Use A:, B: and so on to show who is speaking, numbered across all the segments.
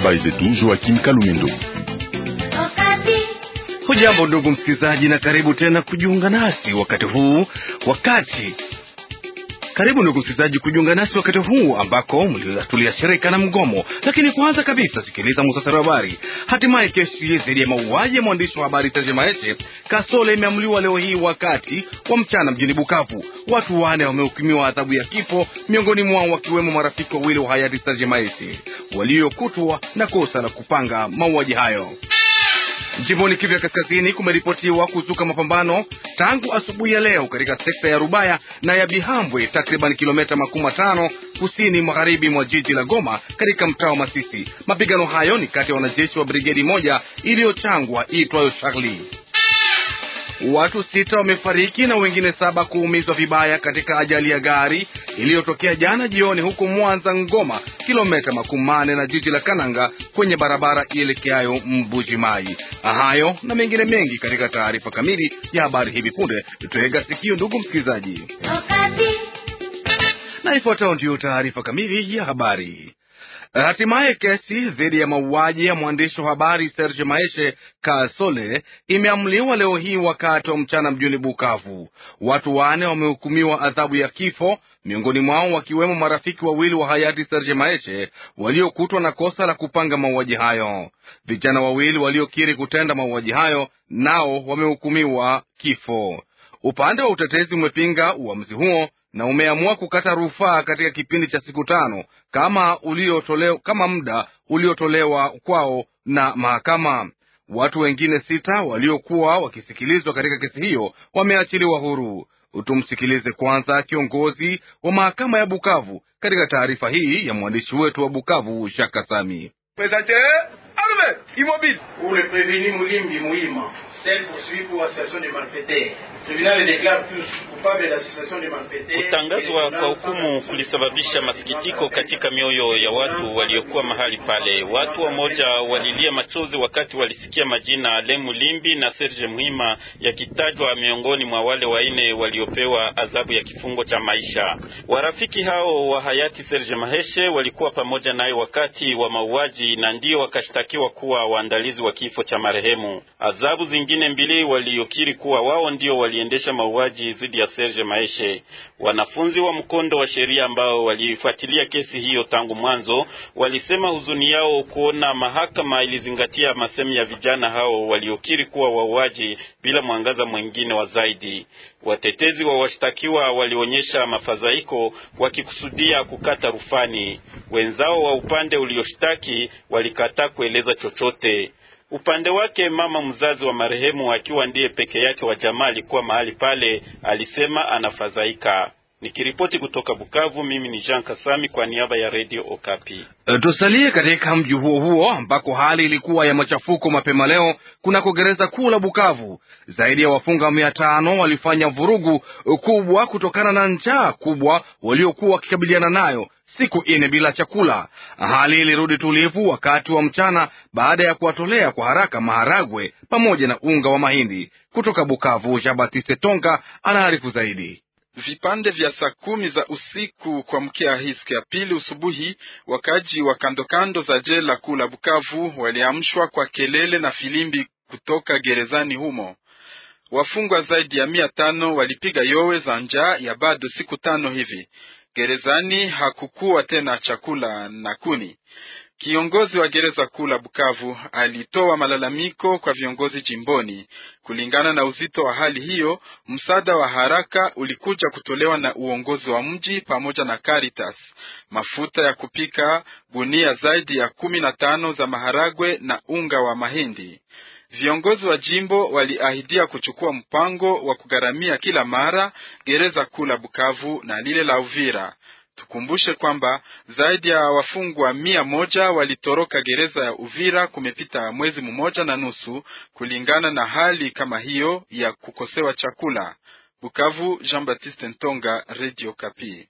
A: Habari zetu Joakim Kalumendo.
B: Hujambo ndugu msikilizaji, na karibu tena kujiunga nasi wakati huu wakati karibu ndugu msikilizaji kujiunga nasi wakati huu ambako tuliashirika na mgomo. Lakini kwanza kabisa, sikiliza muhtasari wa habari. Hatimaye kesi dhidi ya mauaji ya mwandishi wa habari Serge Maeshe Kasole imeamuliwa leo hii wakati wa mchana mjini Bukavu. Watu wane wamehukumiwa adhabu ya kifo, miongoni mwao wakiwemo marafiki wawili wa hayati Serge Maeshe waliokutwa na kosa la kupanga mauaji hayo. Jimboni Kivu ya Kaskazini kumeripotiwa kuzuka mapambano tangu asubuhi ya leo katika sekta ya Rubaya na ya Bihambwe, takriban kilomita makumi matano kusini magharibi mwa jiji la Goma, katika mtaa wa Masisi. Mapigano hayo ni kati ya wanajeshi wa brigedi moja iliyochangwa iitwayo Charlie. Watu sita wamefariki na wengine saba kuumizwa vibaya katika ajali ya gari iliyotokea jana jioni huko Mwanza Ngoma, kilomita makumi mane na jiji la Kananga kwenye barabara ielekeayo Mbuji Mai. Hayo na mengine mengi katika taarifa kamili ya habari hivi punde. Tutega sikio, ndugu msikilizaji, na ifuatayo ndiyo taarifa kamili ya habari. Hatimaye kesi dhidi ya mauaji ya mwandishi wa habari Serge Maeshe Kasole imeamuliwa leo hii wakati wa mchana mjini Bukavu. Watu wane wamehukumiwa adhabu ya kifo, miongoni mwao wakiwemo marafiki wawili wa hayati Serge Maeshe waliokutwa na kosa la kupanga mauaji hayo. Vijana wawili waliokiri kutenda mauaji hayo nao wamehukumiwa kifo. Upande wa utetezi umepinga uamuzi huo na umeamua kukata rufaa katika kipindi cha siku tano kama uliotolewa, kama muda uliotolewa kwao na mahakama. Watu wengine sita waliokuwa wakisikilizwa katika kesi hiyo wameachiliwa huru. Tumsikilize kwanza kiongozi wa mahakama ya Bukavu katika taarifa hii ya mwandishi wetu wa Bukavu Shaka Sami.
C: Mulimbi Muima
D: Kutangazwa kwa hukumu kulisababisha masikitiko katika mioyo ya watu waliokuwa mahali pale. Watu wamoja walilia machozi wakati walisikia majina Lemu Limbi na Serge Muhima yakitajwa miongoni mwa wale waine waliopewa adhabu ya kifungo cha maisha. Warafiki hao wa hayati Serge Maheshe walikuwa pamoja naye wakati wa mauaji na ndio wakashtakiwa kuwa waandalizi wa kifo cha marehemu. Adhabu zingine mbili waliokiri kuwa wao ndio waliendesha mauaji dhidi ya Serge Maeshe. Wanafunzi wa mkondo wa sheria ambao walifuatilia kesi hiyo tangu mwanzo walisema huzuni yao kuona mahakama ilizingatia masemi ya vijana hao waliokiri kuwa wauaji bila mwangaza mwingine wa zaidi. Watetezi wa washtakiwa walionyesha mafadhaiko wakikusudia kukata rufani. Wenzao wa upande ulioshtaki walikataa kueleza chochote. Upande wake mama mzazi wa marehemu akiwa ndiye peke yake wa jamaa alikuwa mahali pale, alisema anafadhaika. Nikiripoti kutoka Bukavu, mimi ni Jean Kasami kwa niaba ya Radio Okapi.
B: Tusalie katika mji huo huo ambako hali ilikuwa ya machafuko mapema leo kunako gereza kuu la Bukavu. Zaidi ya wafunga mia tano walifanya vurugu kubwa kutokana na njaa kubwa waliokuwa wakikabiliana nayo siku ine bila chakula. Hali ilirudi tulivu wakati wa mchana baada ya kuwatolea kwa haraka maharagwe pamoja na unga wa mahindi. Kutoka Bukavu, Jean Baptiste Tonga anaarifu zaidi.
E: Vipande vya saa kumi za usiku kuamkia hii siku ya pili usubuhi, wakaji wa kandokando za jela kuu la Bukavu waliamshwa kwa kelele na filimbi kutoka gerezani humo. Wafungwa zaidi ya mia tano walipiga yowe za njaa ya bado siku tano hivi. Gerezani hakukuwa tena chakula na kuni. Kiongozi wa gereza kuu la Bukavu alitoa malalamiko kwa viongozi jimboni. Kulingana na uzito wa hali hiyo, msaada wa haraka ulikuja kutolewa na uongozi wa mji pamoja na Caritas. Mafuta ya kupika, gunia zaidi ya kumi na tano za maharagwe na unga wa mahindi. Viongozi wa jimbo waliahidia kuchukua mpango wa kugharamia kila mara gereza kuu la Bukavu na lile la Uvira. Tukumbushe kwamba zaidi ya wafungwa mia moja walitoroka gereza ya Uvira kumepita mwezi mmoja na nusu, kulingana na hali kama hiyo ya kukosewa chakula. Bukavu, Jean Baptiste Ntonga, Radio Kapi.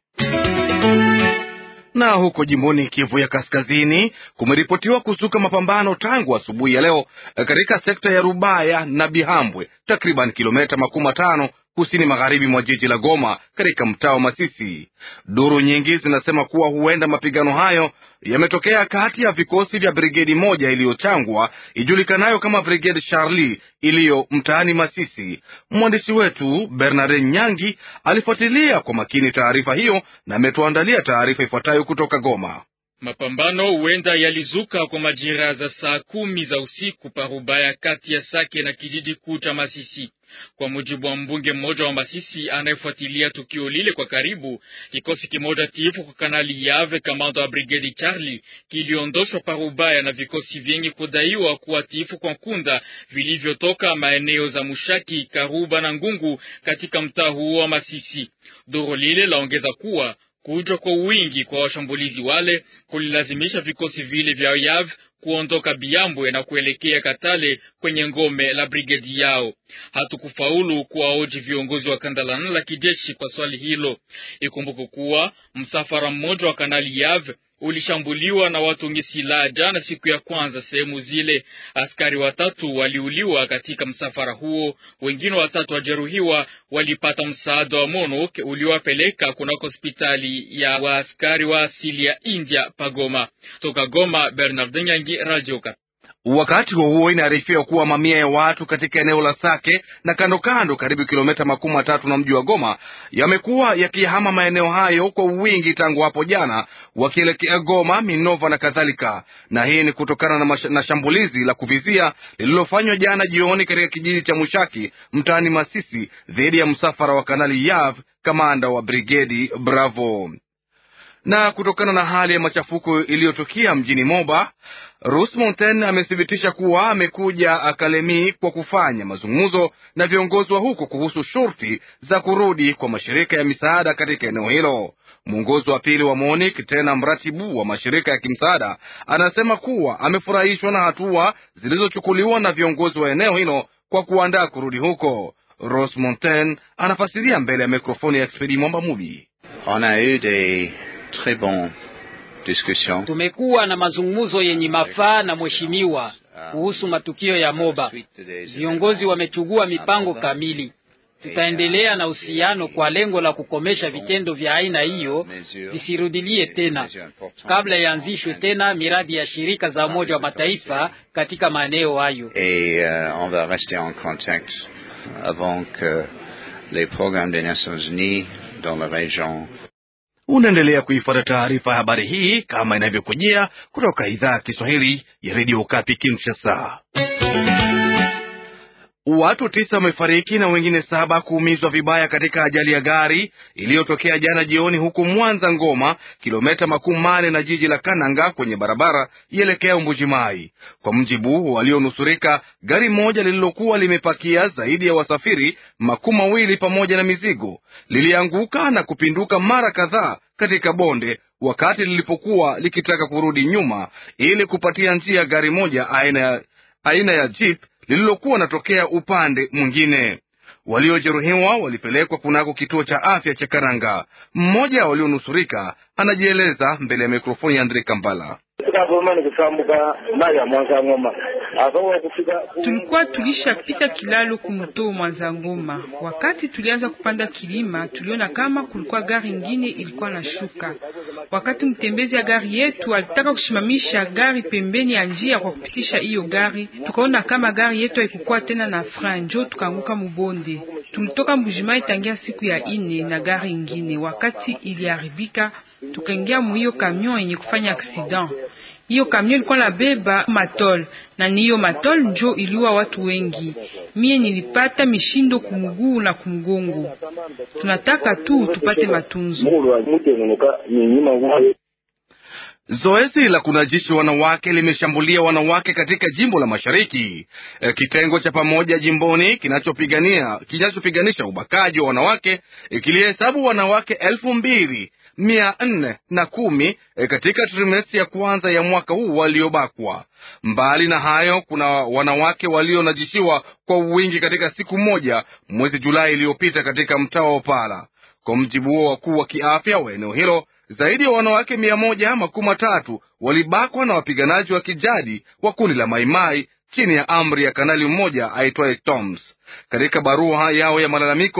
B: Na huko jimboni Kivu ya Kaskazini kumeripotiwa kuzuka mapambano tangu asubuhi ya leo katika sekta ya Rubaya na Bihambwe, takriban kilomita makumi matano kusini magharibi mwa jiji la Goma katika mtaa wa Masisi. Duru nyingi zinasema kuwa huenda mapigano hayo yametokea kati ya vikosi vya brigedi moja iliyochangwa ijulikanayo kama Brigade Charlie iliyo mtaani Masisi. Mwandishi wetu Bernard Nyangi alifuatilia kwa makini taarifa hiyo na ametuandalia taarifa ifuatayo kutoka Goma.
F: Mapambano huenda yalizuka kwa majira za saa kumi za usiku parubaya kati ya Sake na kijiji kuu cha Masisi. Kwa mujibu wa mbunge mmoja wa Masisi anayefuatilia tukio lile kwa karibu, kikosi kimoja tiifu kwa Kanali Yave, kamanda wa brigedi Charlie, kiliondoshwa parubaya na vikosi vyengi kudaiwa kuwa tiifu kwa Nkunda vilivyotoka maeneo za Mushaki, Karuba na Ngungu katika mtaa huo wa Masisi. Doro lile laongeza kuwa kuja kwa wingi kwa washambulizi wale kulilazimisha vikosi vile vya Yav kuondoka Biambwe na kuelekea Katale kwenye ngome la brigedi yao. Hatukufaulu kuwaoji viongozi wa kandalana la kijeshi kwa swali hilo. Ikumbuke kuwa msafara mmoja wa kanali Yav ulishambuliwa na watu wenye silaha jana siku ya kwanza sehemu zile. Askari watatu waliuliwa katika msafara huo, wengine watatu wajeruhiwa, walipata msaada wa MONUC uliowapeleka kunako hospitali ya waaskari wa asili ya India pagoma. Toka Goma, Bernard Nyangi, Radio Kat.
B: Wakati huo huo, inaarifiwa kuwa mamia ya watu katika eneo la Sake na kando kando, karibu kilomita makumi matatu na mji wa Goma, yamekuwa yakihama maeneo hayo kwa wingi tangu hapo jana, wakielekea Goma, Minova na kadhalika. Na hii ni kutokana na, na shambulizi la kuvizia lililofanywa jana jioni katika kijiji cha Mushaki mtaani Masisi dhidi ya msafara wa Kanali Yav, kamanda wa brigedi Bravo na kutokana na hali ya machafuko iliyotokea mjini Moba, Rus Monten amethibitisha kuwa amekuja Akalemi kwa kufanya mazungumzo na viongozi wa huko kuhusu shurti za kurudi kwa mashirika ya misaada katika eneo hilo. Mwongozi wa pili wa MONIK tena mratibu wa mashirika ya kimsaada anasema kuwa amefurahishwa na hatua zilizochukuliwa na viongozi wa eneo hilo kwa kuandaa kurudi huko. Ros Monten anafasiria mbele ya mikrofoni ya Expedi Mwamba Mubi.
G: On a eu des très bon discussion.
H: Tumekuwa na mazungumzo yenye mafaa na mheshimiwa kuhusu matukio ya Moba. Viongozi wamechugua mipango kamili. Tutaendelea na uhusiano kwa lengo la kukomesha vitendo vya aina hiyo visirudilie tena, kabla yaanzishwe tena miradi ya shirika za Umoja wa Mataifa katika maeneo hayo.
G: Et euh, on va rester en contact avant que les programmes des Nations Unies dans la région
B: Unaendelea kuifuata taarifa ya habari hii kama inavyokujia kutoka idhaa ya Kiswahili ya redio Okapi Kinshasa. Watu tisa wamefariki na wengine saba kuumizwa vibaya katika ajali ya gari iliyotokea jana jioni huku Mwanza Ngoma, kilomita makumi mane na jiji la Kananga kwenye barabara ielekea Mbujimai. Kwa mjibu walionusurika, gari moja lililokuwa limepakia zaidi ya wasafiri makumi mawili pamoja na mizigo lilianguka na kupinduka mara kadhaa katika bonde wakati lilipokuwa likitaka kurudi nyuma ili kupatia njia gari moja aina ya, aina ya jeep lililokuwa natokea upande mwingine. Waliojeruhiwa walipelekwa kunako kituo cha afya cha Karanga. Mmoja walionusurika anajieleza mbele ya mikrofoni ya Andre Kambala.
I: Tulikuwa tulishapita kilalo kumto Mwanza Ngoma. Wakati tulianza kupanda kilima, tuliona kama kulikuwa gari ingine ilikuwa na shuka. Wakati mtembezi ya gari yetu alitaka kushimamisha gari pembeni ya njia kwa kupitisha hiyo gari, tukaona kama gari yetu haikukuwa tena na frein, njo tukaanguka mubonde. Tulitoka Mbujimai tangia siku ya ine na gari ingine. Wakati iliharibika, tukaingia muhiyo kamion yenye kufanya accident hiyo kamion ilikuwa na beba matol na ni hiyo matol njo iliua watu wengi. Mie nilipata mishindo kumuguu na kumgongo. Tunataka tu tupate matunzo.
B: Zoezi la kunajishi wanawake limeshambulia wanawake katika jimbo la Mashariki. E, kitengo cha pamoja jimboni kinachopigania kinachopiganisha ubakaji wa wanawake e, kilihesabu wanawake elfu mbili mia nne na kumi e, katika trimesti ya kwanza ya mwaka huu waliobakwa. Mbali na hayo, kuna wanawake walionajishiwa kwa wingi katika siku moja mwezi Julai iliyopita katika mtaa wa Opala. Kwa mjibu wa wakuu wa kiafya wa eneo hilo, zaidi ya wanawake mia moja makumi matatu walibakwa na wapiganaji wa kijadi wa kundi la Maimai chini ya amri ya kanali mmoja aitwaye Toms. Katika barua yao ya malalamiko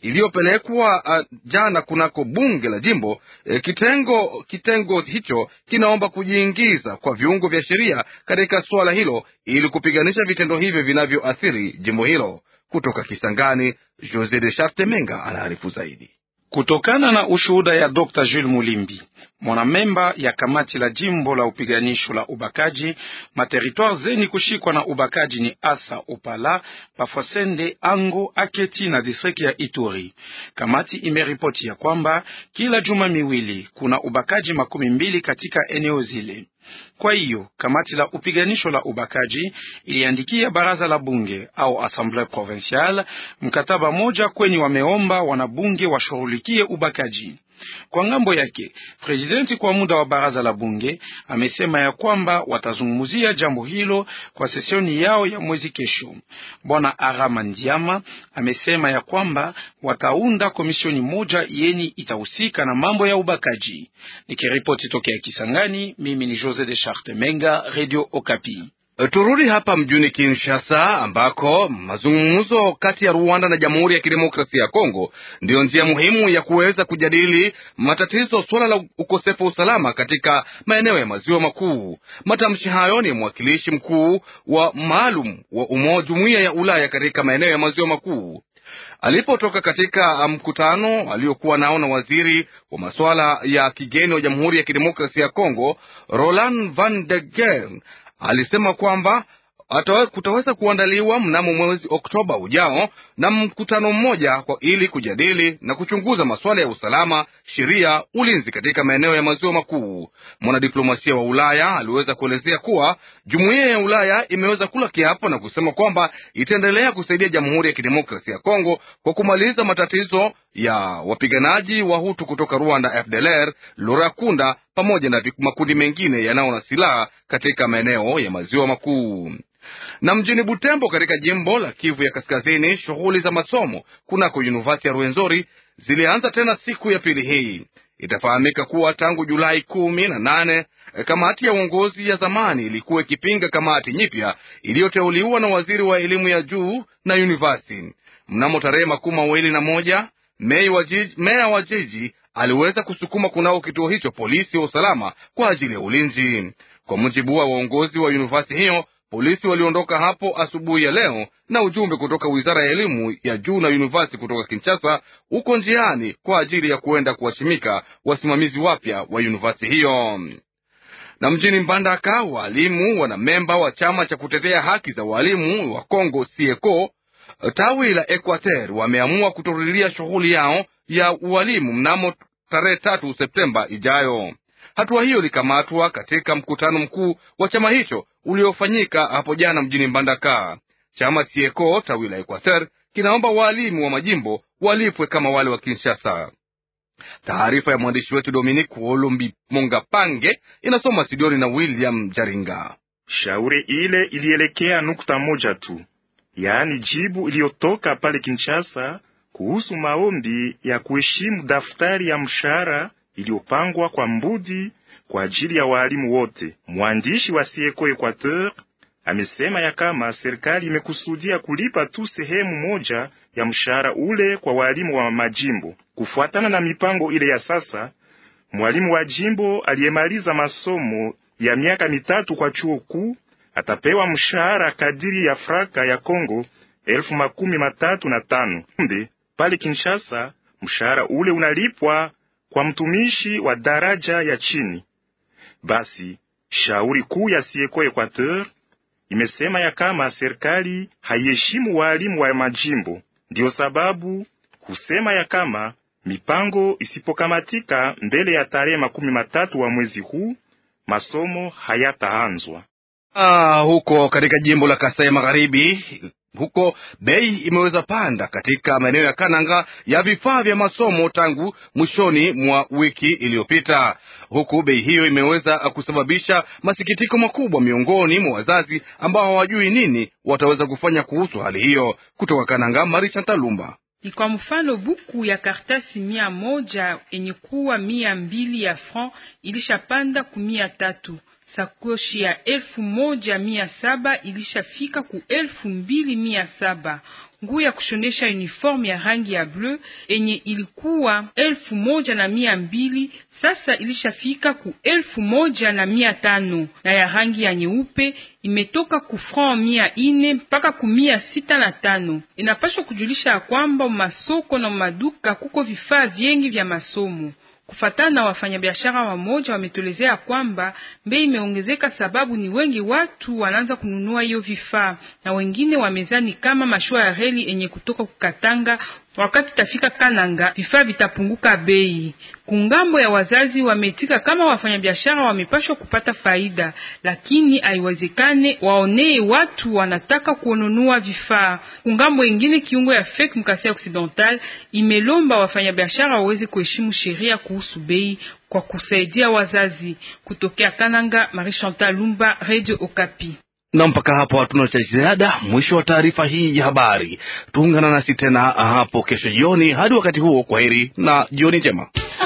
B: iliyopelekwa uh, jana kunako bunge la jimbo e, kitengo kitengo hicho kinaomba kujiingiza kwa viungo vya sheria katika suala hilo ili kupiganisha vitendo hivyo vinavyoathiri jimbo hilo. Kutoka Kisangani, Jose de Charte Menga anaarifu zaidi.
J: Kutokana na ushuhuda ya Dr. Jules Mulimbi, mwanamemba ya kamati la jimbo la upiganisho la ubakaji, materitoire zeni kushikwa na ubakaji ni Asa, Opala, Pafosende, Ango, Aketi na distrikti ya Ituri. Kamati imeripoti ya kwamba kila juma miwili kuna ubakaji makumi mbili katika eneo zile. Kwa hiyo kamati la upiganisho la ubakaji iliandikia baraza la bunge au assemblée provinciale mkataba moja kweni wameomba wanabunge washughulikie ubakaji. Kwa ngambo yake, presidenti kwa muda wa baraza la bunge amesema ya kwamba watazungumzia jambo hilo kwa sesioni yao ya mwezi kesho. Bwana Arama Ndiama amesema ya kwamba wataunda komisioni moja yeni itahusika na mambo ya ubakaji. Nikiripoti tokea Kisangani, mimi ni Jose de Charte Menga, Radio Okapi.
B: Turudi hapa mjini Kinshasa ambako mazungumzo kati ya Rwanda na Jamhuri ya Kidemokrasia ya Kongo ndiyo njia muhimu ya kuweza kujadili matatizo, suala la ukosefu wa usalama katika maeneo ya maziwa makuu. Matamshi hayo ni mwakilishi mkuu wa maalum wa umoja jumuiya ya Ulaya katika maeneo ya maziwa makuu alipotoka katika mkutano aliokuwa nao na waziri wa masuala ya kigeni wa Jamhuri ya Kidemokrasia ya Kongo Roland Van de Gen alisema kwamba kutaweza kuandaliwa mnamo mwezi Oktoba ujao na mkutano mmoja kwa ili kujadili na kuchunguza masuala ya usalama, sheria, ulinzi katika maeneo ya maziwa makuu. Mwanadiplomasia wa Ulaya aliweza kuelezea kuwa jumuiya ya Ulaya imeweza kula kiapo na kusema kwamba itaendelea kusaidia Jamhuri ya Kidemokrasia ya Kongo kwa kumaliza matatizo ya wapiganaji wa Hutu kutoka Rwanda, FDLR, Lurakunda pamoja na makundi mengine yanayo na silaha katika maeneo ya maziwa makuu. Na mjini Butembo katika jimbo la Kivu ya Kaskazini, shughuli za masomo kunako Yunivasiti ya Rwenzori zilianza tena siku ya pili hii. Itafahamika kuwa tangu Julai kumi na nane kamati ya uongozi ya zamani ilikuwa ikipinga kamati nyipya iliyoteuliwa na waziri wa elimu ya juu na yunivasiti. Mnamo tarehe makumi mawili na moja meya wa jiji aliweza kusukuma kunao kituo hicho polisi wa usalama kwa ajili ya ulinzi. Kwa mujibu wa uongozi wa yunivasiti hiyo, polisi waliondoka hapo asubuhi ya leo na ujumbe kutoka wizara ya elimu ya juu na yunivasiti kutoka Kinshasa uko njiani kwa ajili ya kuenda kuwashimika wasimamizi wapya wa yunivasiti hiyo. Na mjini Mbandaka, waalimu wanamemba wa chama cha kutetea haki za waalimu wa Kongo sieko tawi la Equateur wameamua kutorudilia shughuli yao ya ualimu mnamo tarehe tatu Septemba ijayo. Hatua hiyo ilikamatwa katika mkutano mkuu wa chama hicho uliofanyika hapo jana mjini Mbandaka. Chama Sieko tawi la Equateur kinaomba waalimu wa majimbo walipwe kama wale wa Kinshasa. Taarifa ya mwandishi wetu Dominique Olombi Mongapange inasoma Sidioni na William Jaringa.
K: Shauri ile ilielekea nukta moja tu, yaani jibu iliyotoka pale Kinshasa kuhusu maombi ya kuheshimu daftari ya mshahara iliyopangwa kwa mbudi kwa ajili ya walimu wote. Mwandishi wa Sieko Equateur amesema ya kama serikali imekusudia kulipa tu sehemu moja ya mshahara ule kwa walimu wa majimbo. Kufuatana na mipango ile ya sasa, mwalimu wa jimbo aliyemaliza masomo ya miaka mitatu kwa chuo kuu atapewa mshahara kadiri ya fraka ya Kongo elfu makumi matatu na tano. Kumbe pale Kinshasa mshahara ule unalipwa kwa mtumishi wa daraja ya chini. Basi shauri kuu ya Sieko Equateur imesema ya kama serikali haiheshimu walimu wa majimbo, ndiyo sababu kusema ya kama mipango isipokamatika mbele ya tarehe makumi matatu wa mwezi huu masomo hayataanzwa.
B: Ah, huko katika jimbo la Kasai Magharibi huko bei imeweza panda katika maeneo ya Kananga ya vifaa vya masomo tangu mwishoni mwa wiki iliyopita, huku bei hiyo imeweza kusababisha masikitiko makubwa miongoni mwa wazazi ambao hawajui nini wataweza kufanya kuhusu hali hiyo. Kutoka Kananga, Marisha Talumba.
I: Ni kwa mfano buku ya kartasi mia moja yenye kuwa mia mbili ya franc ilishapanda ku mia tatu Sakoshi ya elfu moja mia saba ilishafika ku elfu mbili mia saba. Nguo ya kushonesha uniforme ya rangi ya bleu enye ilikuwa elfu moja na mia mbili sasa ilishafika ku elfu moja na mia tano na ya rangi ya nyeupe imetoka ku franc mia ine mpaka ku mia sita na tano. Inapaswa kujulisha ya kwamba masoko na maduka kuko vifaa vyengi vya masomo. Kufatana na wafanyabiashara wamoja wametolezea kwamba bei imeongezeka sababu ni wengi watu wanaanza kununua hiyo vifaa, na wengine wamezani kama mashua ya reli enye kutoka kukatanga wakati tafika Kananga vifaa vitapunguka bei. Kungambo ya wazazi wametika kama wafanyabiashara wamepashwa kupata faida, lakini haiwezekane waonee watu wanataka kununua vifaa. Kungambo ingine, kiungo ya FEC Mkasai Occidental imelomba wafanyabiashara waweze kuheshimu sheria kuhusu bei kwa kusaidia wazazi. Kutokea Kananga, Marie Chantal Lumba, Radio Okapi
B: na mpaka hapo hatuna cha ziada. Mwisho wa taarifa hii ya habari. Tuungana nasi tena hapo kesho jioni. Hadi wakati huo, kwa heri na jioni njema.